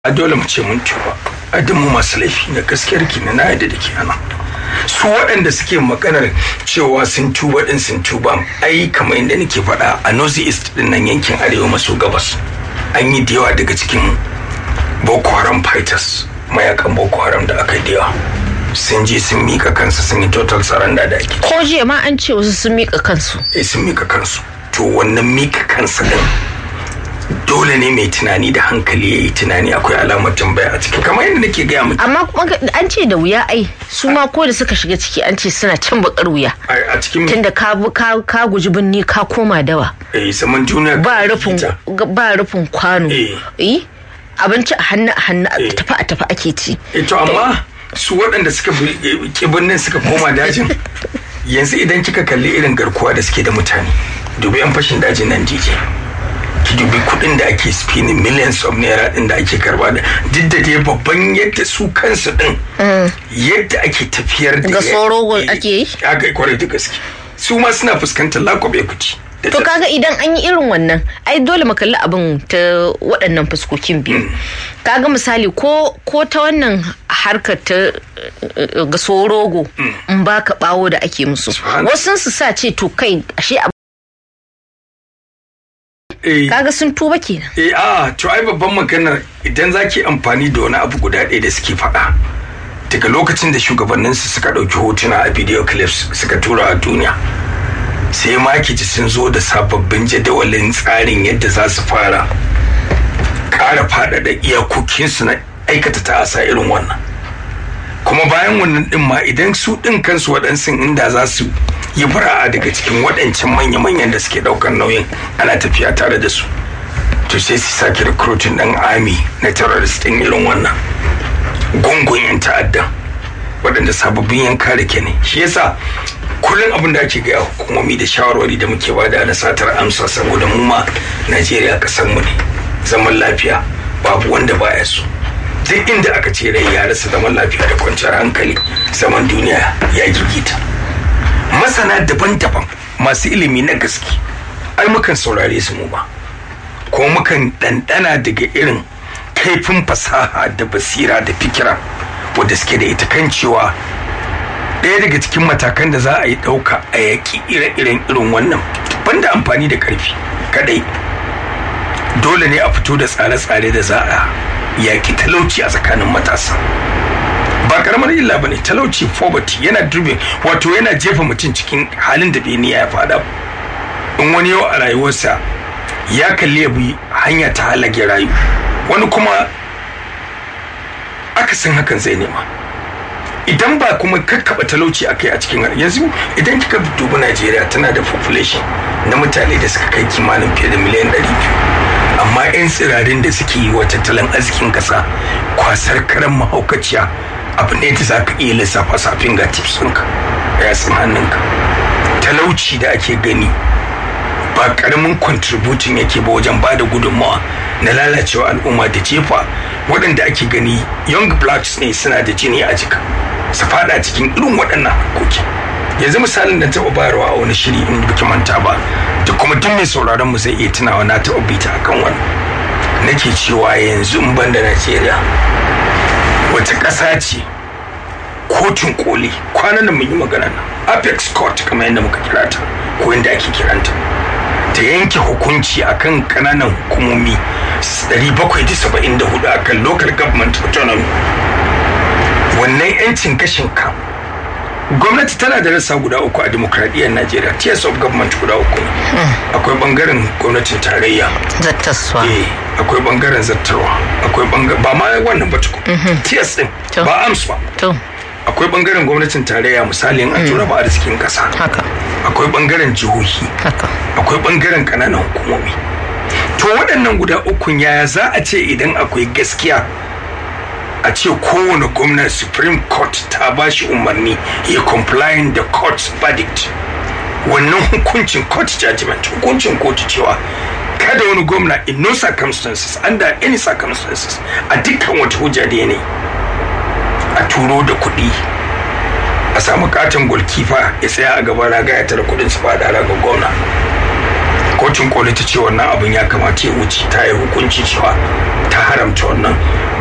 a dole mu ce mun tuba a mu masu laifi na gaskiyar ki na yadda da ke ana su waɗanda suke maganar cewa sun tuba din sun tuba ai kamar yadda nake faɗa a north east din nan yankin arewa maso gabas an yi da yawa daga cikin boko haram fighters mayakan boko haram da aka yi da yawa sun je sun mika kansu sun yi total surrender da ake ko jiya ma an ce wasu sun mika kansu eh sun mika kansu to wannan mika kansu din dole ne mai tunani da hankali ya yi tunani akwai alamar tambaya a ciki kamar yadda nake gaya miki amma kuma an ce da wuya ai su ma ko da suka shiga ciki an ce suna can bakar wuya a cikin tunda ka ka ka guji binni ka koma dawa eh zaman duniya ba rufin ba rufin kwano eh abinci a hannu a hannu a tafi a tafi ake ci eh to amma su waɗanda suka ki birnin suka koma dajin yanzu idan kika kalli irin garkuwa da suke da mutane dubi yan fashin dajin nan jije ki dubi kuɗin da ake spinning millions of naira din da ake karba da duk da dai babban yadda su kansu din yadda ake tafiyar da ga tsoro ake yi ya ga kwarai da gaske su ma suna fuskantar lakobe kuci to kaga idan an yi irin wannan ai dole mu kalli abin ta waɗannan fuskokin biyu kaga misali ko ko ta wannan harkar ta ga sorogo in baka bawo da ake musu wasu su sa ce to kai ashe kaga sun tuba kenan eh a to ai babban maganar idan zaki amfani da wani abu guda ɗaya da suke faɗa daga lokacin da shugabanninsu suka ɗauki hotuna a video clips suka tura a duniya sai makici sun zo da sababbin jadawalin tsarin yadda za su fara ƙara faɗaɗa iyakokinsu na aikata ta'asa irin wannan kuma bayan wannan ɗin ma idan su ɗin kansu waɗansu inda za su yi fara'a daga cikin waɗancan manya-manyan da suke ɗaukar nauyin ana tafiya tare da su to sai su sake recruiting ɗan army na terrorist ɗin irin wannan gungun 'yan ta'addan waɗanda sababbin yan kare ke ne shi yasa kullum abin da ake gaya hukumomi da shawarwari da muke bada na satar amsa saboda mu ma najeriya kasar mu ne zaman lafiya babu wanda baya so duk inda aka ce rai ya rasa zaman lafiya da kwanciyar hankali zaman duniya ya gigita masana daban-daban masu ilimi na gaske ai mukan saurare su mu ba ko mukan ɗanɗana daga irin kaifin fasaha da basira da fikira wadda suke da ita kan cewa ɗaya daga cikin matakan da za a yi ɗauka a yaƙi ire-iren irin wannan banda amfani da ƙarfi kadai dole ne a fito da tsare-tsare da za a yaƙi talauci a tsakanin matasa ba karamar illa ba ne talauci poverty yana dribbling wato yana jefa mutum cikin halin da bai niyya ya fada in wani yau a rayuwarsa ya kalli ya bi hanya ta halage rayu wani kuma akasin hakan zai nema idan ba kuma kakkaba talauci a kai a cikin yanzu idan kika dubi najeriya tana da population na mutane da suka kai kimanin fiye da miliyan 200 amma 'yan tsirarin da suke yi wa tattalin arzikin kasa kwasar karan mahaukaciya abu ne da za ka iya lissafa safin ga tips ɗinka ya san hannunka talauci da ake gani ba karamin contributing yake ba wajen ba da gudunmawa na lalacewa al'umma da jefa waɗanda ake gani young blacks ne suna da jini a jika su fada cikin irin waɗannan harkoki yanzu misalin da taɓa bayarwa a wani shiri in biki manta ba da kuma duk mai sauraron mu zai iya tunawa na taɓa bita akan wannan nake cewa yanzu in ban da najeriya wata ƙasa ce kotun koli kwanan da mun yi magana nan apex court kamar yadda muka kira ta ko yadda ake kiranta ta yanke hukunci akan kananan hukumomi 774 akan local government autonomy wannan yancin gashin ka gwamnati tana da rassa guda uku a demokradiyyar najeriya tiers of government guda uku ne akwai bangaren gwamnatin tarayya zattaswa eh akwai bangaren zattarwa akwai bangaren ba ma wannan ba tukun tiers din ba ams ba akwai bangaren gwamnatin tarayya misalin a tura ba arzikin kasa haka akwai bangaren jihohi haka akwai bangaren kananan hukumomi to waɗannan guda ukun yaya za a ce idan akwai gaskiya a ce kowane gwamna supreme court ta ba shi umarni ya complying da court's verdict wannan hukuncin court judgment hukuncin kotu cewa kada wani gwamna in no circumstances under any circumstances a dukkan wata hujja da yanayi a turo da kuɗi a samu katon golkifa ya tsaya a gaban raga ya tara kuɗin su fada raga gwamna kotun koli ta ce wannan abin ya kamata ya wuce ta yi hukunci cewa ta haramta wannan